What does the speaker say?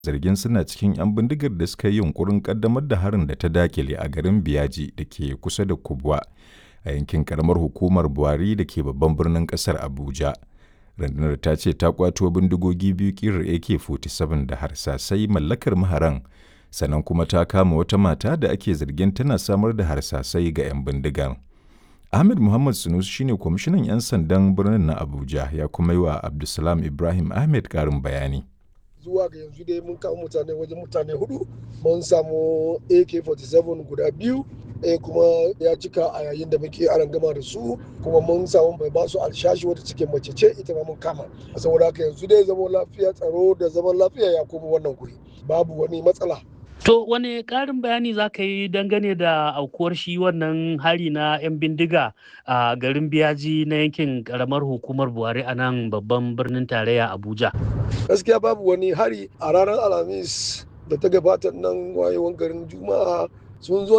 zargin suna cikin 'yan bindigar da suka yi yunkurin kaddamar da harin da ta dakile a garin Biyaji da ke kusa da Kubwa a yankin karamar hukumar Buhari da ke babban birnin kasar Abuja. Rundunar ta ce ta kwato bindigogi biyu kirar AK-47 da harsasai mallakar maharan sannan kuma ta kama wata mata da ake zargin tana samar da harsasai ga 'yan bindigar. Ahmed Muhammad Sunus shine kwamishinan 'yan sandan birnin na Abuja ya kuma yi wa Abdulsalam Ibrahim Ahmed karin bayani. zuwa ga yanzu dai mun kama mutane wajen mutane hudu mun samu ak-47 guda biyu ɗaya kuma ya cika a yayin da muke aran gama da su kuma mun samu mai basu alshashi wata cikin mace ce ita ma mun kama saboda haka yanzu dai zaman lafiya tsaro da zaman lafiya ya koma wannan guri babu wani matsala To wane ƙarin bayani za ka yi dangane da aukuwar shi wannan hari na 'yan bindiga a garin biyaji na yankin ƙaramar hukumar Buhari a nan babban birnin tarayya Abuja? Gaskiya babu wani hari a ranar Alhamis da ta gabata nan wayewan garin Juma'a sun zo